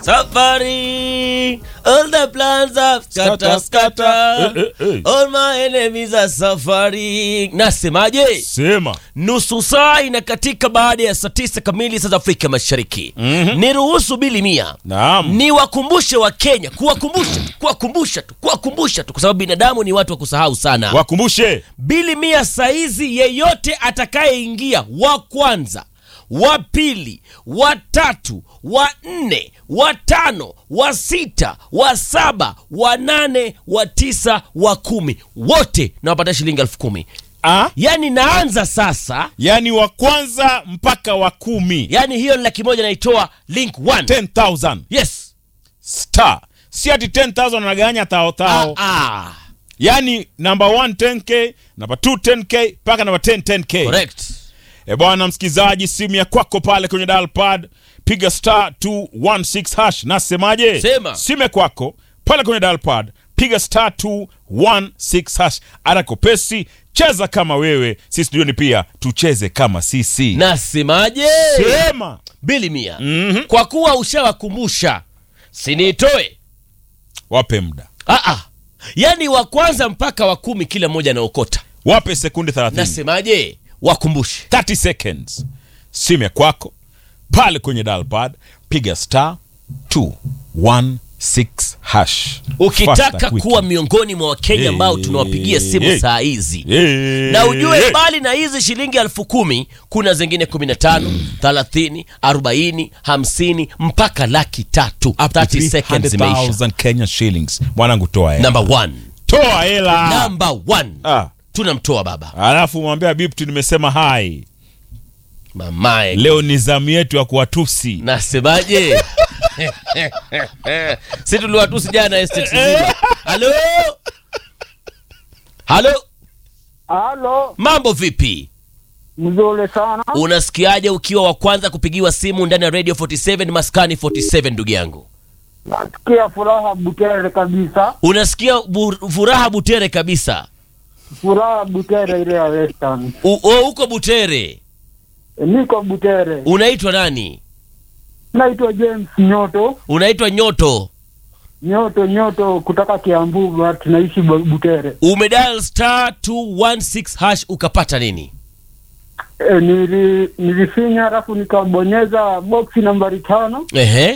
Safari, all the plans are scatter, scatter. Eh, eh, eh. All my enemies are suffering. Nasemaje? Sema. Nusu saa inakatika baada ya saa tisa kamili saa za Afrika Mashariki. Niruhusu bili mia Naam. niwakumbushe wa Kenya, kuwakumbusha tu, kuwakumbusha tu, kuwakumbusha tu, kwa sababu binadamu ni watu wa kusahau sana. Wakumbushe. bili mia saizi, yeyote atakayeingia wa kwanza, wa pili, wa tatu, wa nne, wa tano, wa sita, wa saba, wa nane, wa tisa, wa kumi, wote nawapatia shilingi elfu kumi. Ah? Yaani naanza sasa, Yaani wa kwanza mpaka wa kumi. yaani hiyo ni laki moja naitoa link one. 10,000 Yes. star. Si ati 10,000 anaganya tao Ah, tao. ah. Yaani number 1 10k, number 2 10k, mpaka number 10 10k. Correct. E bwana msikizaji, simu ya kwako pale kwenye dial pad, piga star 216 hash. Nasemaje? Sema. Simu ya kwako pale kwenye dial pad, piga star 216 hash. Arakopesi, cheza kama wewe, sisi studioni pia tucheze kama sisi. Nasemaje? Sema. bili mia Mhm. kwa kuwa ushawakumbusha sinitoe Wape muda, ah, ah. yaani wa kwanza mpaka wa kumi kila mmoja anaokota wape sekunde 30. nasemaje wakumbushe 30 seconds. Simu ya kwako pale kwenye dial pad, piga star 216 hash. Faster, ukitaka quick. kuwa miongoni mwa wakenya ambao Hey, tunawapigia simu hey. saa hizi Eh, na ujue eh. mbali na hizi shilingi elfu kumi kuna zingine 15 30 40 50 mpaka laki tatu Up to 30 seconds imeisha 300,000 Kenya shillings. Mwanangu toa hela. number one Toa hela. number one Ah, tunamtoa baba alafu mwambia Bipti nimesema hai. mamae Leo ni zamu yetu ya kuwatusi. nasemaje si tuliwatusi jana estate zima halo halo Halo, mambo vipi mzuri sana. unasikiaje ukiwa wa kwanza kupigiwa simu ndani ya radio 47 maskani 47 ndugu yangu Nasikia furaha Butere kabisa, unasikia bu, furaha butere kabisa furaha Butere ile ya Western. U, o, uko butere E, niko Butere, unaitwa nani naitwa James Nyoto, unaitwa nyoto Nyoto Nyoto kutoka Kiambu, but naishi Bu- Butere. umedial star 216 hash ukapata nini E, nili, nilifinya alafu nikabonyeza boksi nambari tano. ehe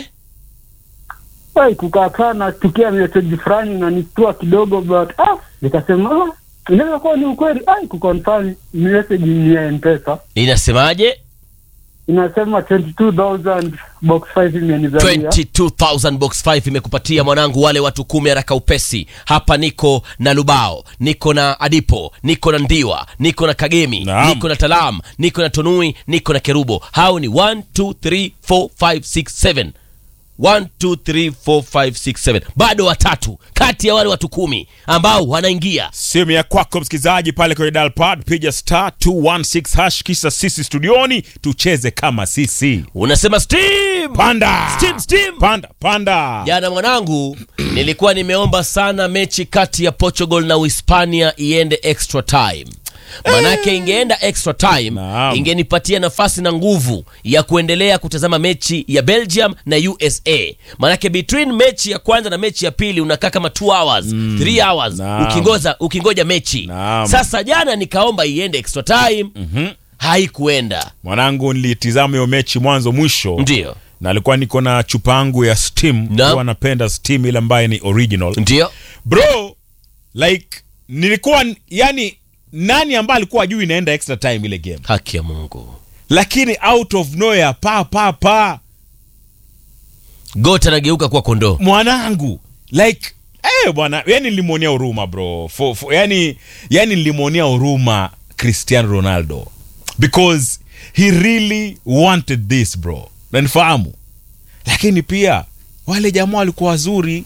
Ai, kukakaa nastukia message fulani na nistua kidogo, but ah, nikasema ah, inaweza kuwa ni ukweli. Ai, kuconfirm message ni ya M-Pesa inasemaje inasema 22000 box 5 imenizalia 22000 box 5 imekupatia mwanangu wale watu kumi haraka upesi hapa niko na lubao niko na adipo niko na ndiwa niko na kagemi Naam. niko na talam niko na tonui niko na kerubo hao ni 1 2 3 4 5 6 7 1 2 3 4 5 6 7 bado watatu kati ya wale watu kumi ambao wanaingia Simu ya kwako msikilizaji pale kwenye dial pad, piga star 216 hash, kisha sisi studioni tucheze kama sisi. unasema steam Panda. Steam, steam. Panda, panda. jana mwanangu nilikuwa nimeomba sana mechi kati ya portugal na uhispania iende extra time manake ingeenda extra time Naam. ingenipatia nafasi na nguvu ya kuendelea kutazama mechi ya belgium na usa manake between mechi ya kwanza na mechi ya pili unakaa kama 2 hours 3 hours Naam. ukingoza ukingoja mechi Naam. sasa jana nikaomba iende extra time haikuenda Mwanangu nilitizama hiyo mechi mwanzo mwisho. ndio na alikuwa niko na chupa yangu ya steam Naam. huwa napenda steam ile ambayo ni original ndio bro like nilikuwa yani nani ambaye alikuwa ajui inaenda extra time ile game haki ya mungu lakini out of nowhere pa pa pa gota anageuka kuwa kondoo mwanangu like eh bwana yani nilimwonea huruma bro for, for, yani yani nilimwonea huruma cristiano ronaldo because he really wanted this bro nanifahamu lakini pia wale jamaa walikuwa wazuri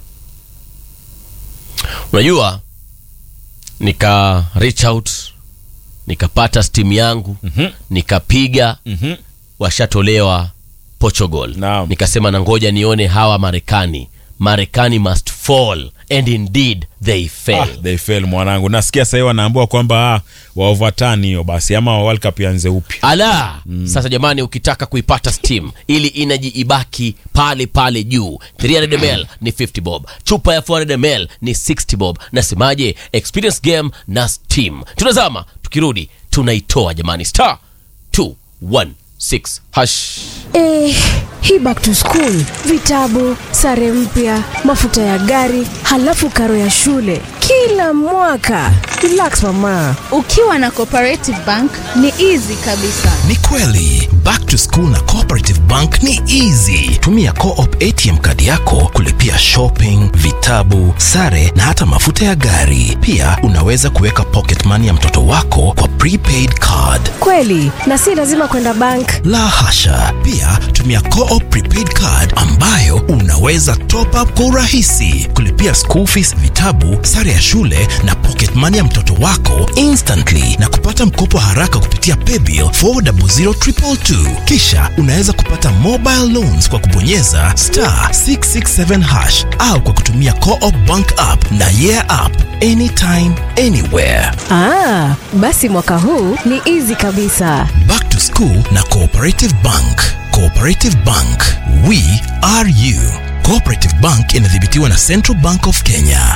unajua nika reach out nikapata steam yangu Mhm. nikapiga Mhm. washatolewa portugal Naam. nikasema na ngoja nione hawa marekani marekani must fall and indeed they Ah, failed they fail mwanangu nasikia sahii wanaambua kwamba ah, wa overturn hiyo basi ama world cup ianze upya ala sasa jamani ukitaka kuipata steam ili inaji ibaki pale pale juu 300 ml ni 50 bob chupa ya 400 ml ni 60 bob nasemaje experience game na steam tunazama tukirudi tunaitoa jamani star 216 hash Eh, hii back to school, vitabu, sare mpya, mafuta ya gari, halafu karo ya shule kila mwaka. Relax mama. ukiwa na cooperative bank ni easy kabisa ni kweli back to school na cooperative bank ni easy tumia coop atm kadi yako kulipia shopping vitabu sare na hata mafuta ya gari pia unaweza kuweka pocket money ya mtoto wako kwa prepaid card Kweli, na si lazima kwenda bank. la hasha pia tumia coop prepaid card ambayo unaweza top up kwa urahisi kulipia school fees vitabu sare ya shule na pocket money ya mtoto wako instantly na kupata mkopo haraka kupitia paybill 400222 kisha unaweza kupata mobile loans kwa kubonyeza star 667 hash au kwa kutumia coop bank app na yeah app anytime anywhere Ah, basi mwaka huu ni easy kabisa. Back to School na Cooperative Bank. Cooperative Bank, we are you. Cooperative Bank inadhibitiwa na Central Bank of Kenya.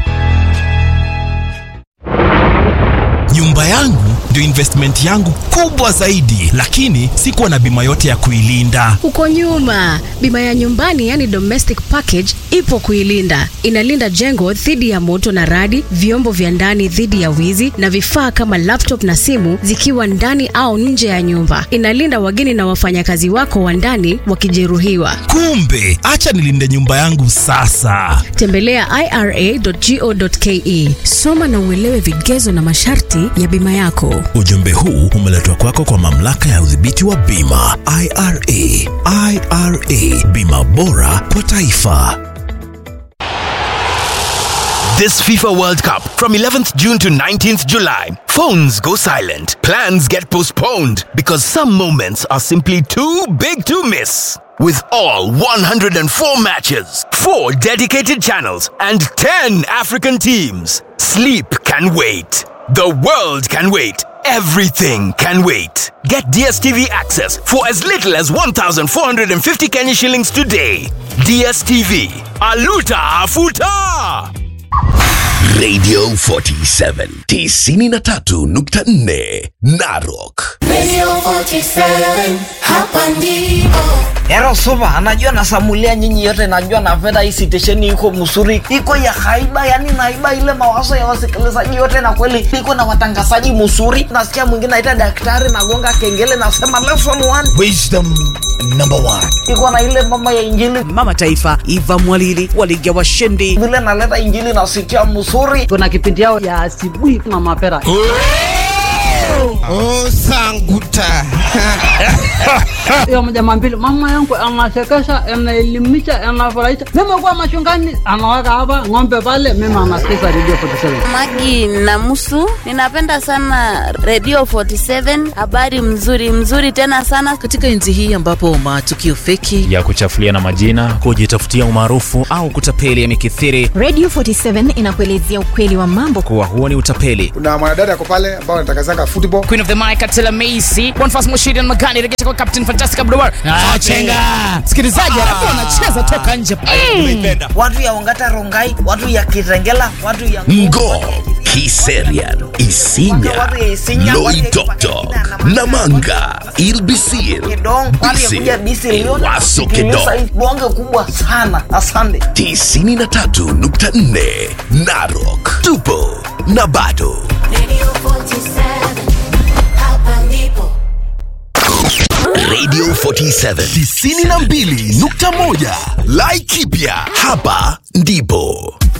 Nyumba yangu ndio investment yangu kubwa zaidi, lakini sikuwa na bima yote ya kuilinda. Uko nyuma. Bima ya nyumbani yani domestic package ipo kuilinda. Inalinda jengo dhidi ya moto na radi, vyombo vya ndani dhidi ya wizi na vifaa kama laptop na simu zikiwa ndani au nje ya nyumba. Inalinda wageni na wafanyakazi wako wa ndani wakijeruhiwa. Kumbe, acha nilinde nyumba yangu sasa. Tembelea ira.go.ke. Soma na uelewe vigezo na masharti ya bima yako. Ujumbe huu umeletwa kwako kwa mamlaka ya udhibiti wa bima IRA. IRA, bima bora kwa taifa. This FIFA World Cup from 11th June to 19th July. Phones go silent. Plans get postponed because some moments are simply too big to miss. With all 104 matches, 4 dedicated channels, and 10 African teams, sleep can wait. The world can wait. Everything can wait. Get DSTV access for as little as 1,450 Kenya shillings today. DSTV. Aluta Afuta! Radio 47 93.4 Narok. Radio 47, hapa ndipo. Ero supa, anajua nasamulia nyinyi yote, najua napenda hii sitesheni iko msuri, iko ya haiba, yani naiba ile mawazo ya wasikilizaji yote, na kweli iko na watangazaji msuri. Nasikia mwingine aita daktari, nagonga kengele, nasema lesson one, Wisdom number one. iko na ile mama ya injili, mama taifa Eva Mwalili waliga washindi. vile naleta injili nasikia msuri. kuna kipindi yao ya asubuhi na mapera Oh, sanguta. hiyo mjama mbili mama yangu anasekesha anaelimisha anafurahisha mimi kuwa machungani anaweka hapa ng'ombe pale mimi anasikiza redio 47 magi namusu ninapenda sana radio 47 habari mzuri mzuri tena sana Katika enzi hii ambapo matukio feki ya kuchafulia na majina, kujitafutia umaarufu au kutapeli yamekithiri, Radio 47 inakuelezea ukweli wa mambo. kuwa huo ni utapeli. kuna mwanadada ako pale ambao anatangazanga football Queen of the Mic Atela Macy Bonfas Mushiri na Magani regesha kwa Captain Fantastic Abdulwar ah, chenga msikilizaji alafu anacheza toka nje Watu ya Ongata Rongai, watu ya Kitengela, watu ya Ngo, Kiserian, Isinya, Watu ya Isinya, watu ya Loitoktok, Namanga, Ilbisir, Kidong, watu ya kuja Bisi Bisi, Liona, Waso Kiliusa, Kedong, bonge kubwa sana. Asante. 93.4 Narok. Tupo na bado. Radio 47, hapa ndipo. Radio 47 92.1 Laikipia. Hapa ndipo